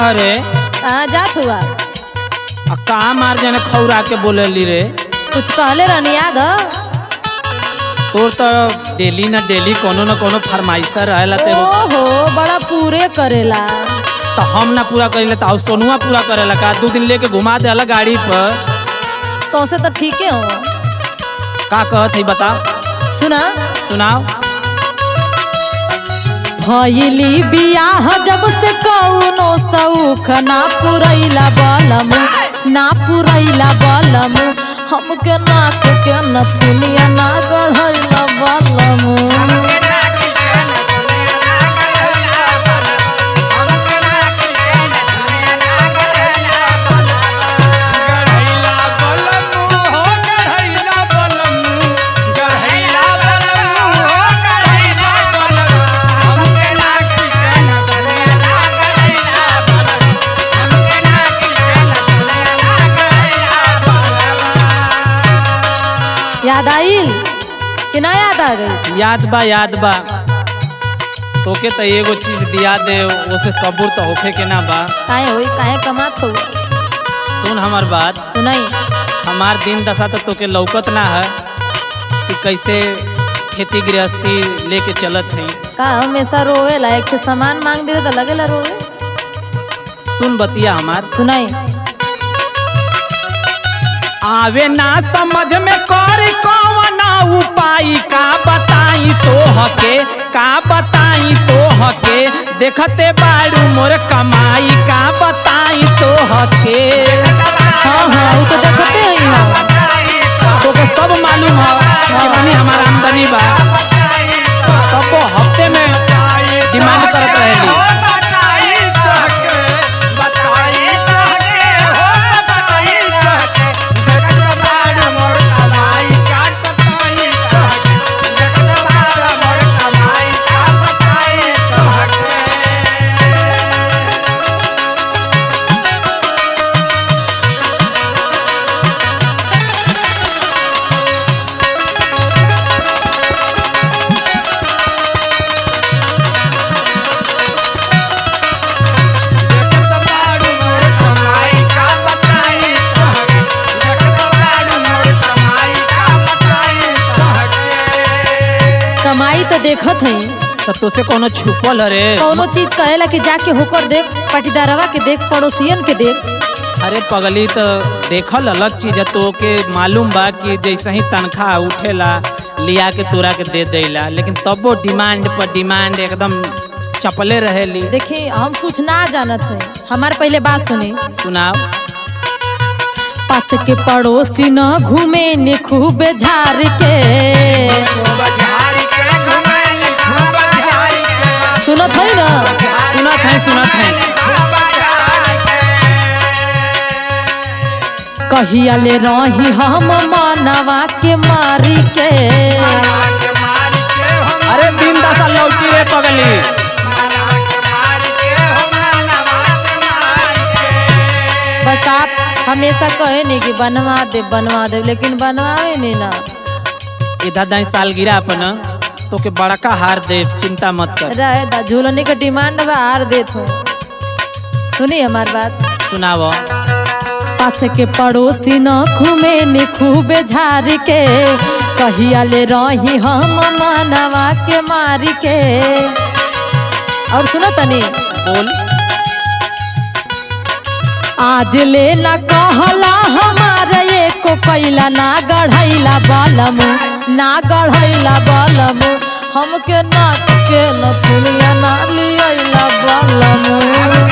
रे कहाँ जात हुआ आ कहाँ मार जाने खौरा के बोलेली रे कुछ कहले रहनी आग तोर तो डेली ना डेली कोनो न कोनो फरमाइशा रहेला ते ओहो बड़ा पूरे करेला तो हम ना पूरा करेला तो आउ सोनुआ पूरा करेला का दू दिन लेके घुमा देला गाड़ी पर तो से तो ठीक हो का कहत है बता सुना सुनाओ भइली बियाह जब से कौनो सौख ना पुरैला बलम ना पुरैला बलम हमके नाक के नथुनिया ना गढ़ैला बलम याद आइल कि ना याद आ गई याद बा याद बा तोके तो एगो चीज दिया दे ओसे सबूर तो होखे के ना बा काहे होई काहे कमात हो सुन हमार बात सुनाई हमार दिन दशा तो तोके लौकत ना है कि कैसे खेती गृहस्थी लेके चलत है का हमेशा रोवेला एक ठे सामान मांग दे तो लगेला रोवे सुन बतिया हमार सुनाई आवे ना समझ में कर कौन उपाय का बताई तो हके का बताई तो हके देखते बाड़ू मोर कमाई का बताई तो हके हाँ हाँ वो तो देखते ही हो तोके सब मालूम है कितनी हमारा आमदनी बा तब वो हफ्ते में डिमांड करत रहेली कमाई तो देखत है तो तोसे कोनो छुपल है रे कौनो चीज कहेला कि जाके होकर देख पटीदारवा के देख पड़ोसियन के देख अरे पगली तो देखल अलग चीज है तो के मालूम बा कि जैसे ही तनख्वाह उठेला लिया के तोरा के दे देला लेकिन तबो डिमांड पर डिमांड एकदम चपले रहेली देखी हम कुछ ना जानत है हमार पहले बात सुनी सुनाओ पास के पड़ोसी न घूमे ने खूब झार के सुनत है ना सुनत है सुनत है कहिया ले रही हम मानवा के मारी के अरे दिन दशा लौटी रे पगली बस आप हमेशा कहे नहीं कि बनवा दे बनवा दे लेकिन बनवावे नहीं ना इधर दाई साल गिरा अपन तो के बड़का हार दे चिंता मत कर रहे दा झूलने के डिमांड बा हार देत हूँ सुनी हमार बात सुनाओ पास के पड़ोसी न घूमे ने खूब झार के कहिया ले रही हम मानवा के मारी के और सुनो तनी बोल आज ले ना कहला हमारे एको कैला ना गढ़ैला बलम ना गढ़ैला बलम हमके नाक के नथुनिया ना लियला बलम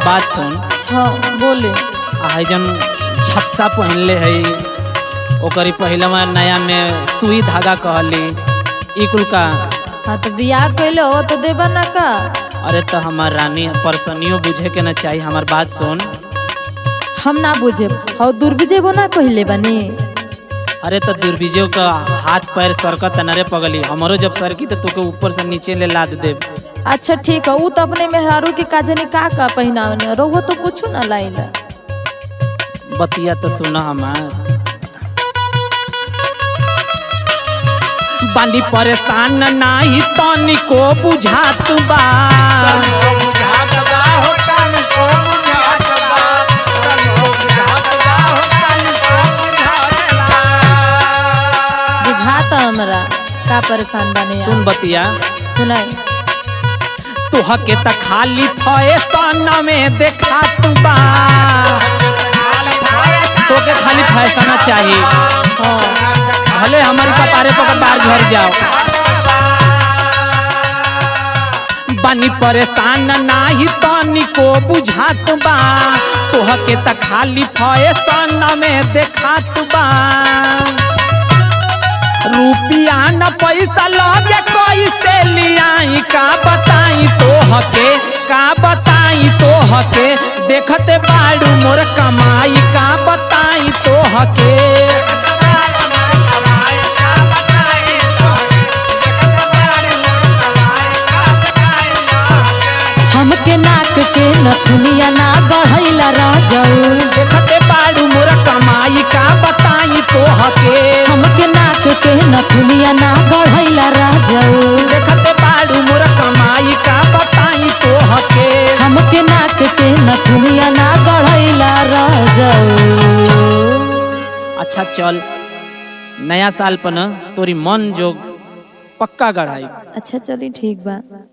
बात सुन हाँ बोले आ जन झपसा पहनले है ओकरी पहले में नया में सुई धागा कहली ई कुल का हाँ तो बियाह कैले हो तो देबा ना का अरे तो हमार रानी परसनियो बुझे के ना चाहिए हमार बात सुन हम ना बुझे हो दूर बुझेबो ना कहले बनी अरे तो दुर्बिजो का हाथ पैर सरकत नरे पगली हमारो जब सरकी तो तोके ऊपर से नीचे ले लाद दे अच्छा ठीक है ऊ तो अपने मेहरारू के काजे ने का का पहनावने रहुआ तो कुछ ना लाइला बतिया तो सुना हमार बानी परेशान नाही तनिको बुझात बा बुझाता हमरा का परेशान बने सुन बतिया सुनाई तुहके त खाली फैशन में देखात बा तोके खाली फैशन चाहिए हाँ भले हमारी कपारे पकड़ बाहर घर जाओ बानी परेशान नाही तनिको बुझात बा तोहके त खाली फैशन में देखात बा रुपिया न पैसा लगे कैसे लियाई का बताई तोहके का बताई तोहके देखते बाड़ू मोर कमाई का बताई तोहके हमके नाक के नथुनिया ना गढ़ैला रह जाऊ देखते बाड़ू मोर कमाई का बताई तोहके हमके नाक के नथुनिया ना गढ़ैला रह जाऊ देखते बाड़ू मोर कमाई का बताई तोहके हमके नाक के नथुनिया ना गढ़ैला रह जाऊ अच्छा चल नया साल पर न तोरी मन जोग पक्का गढ़ाई अच्छा चली ठीक बा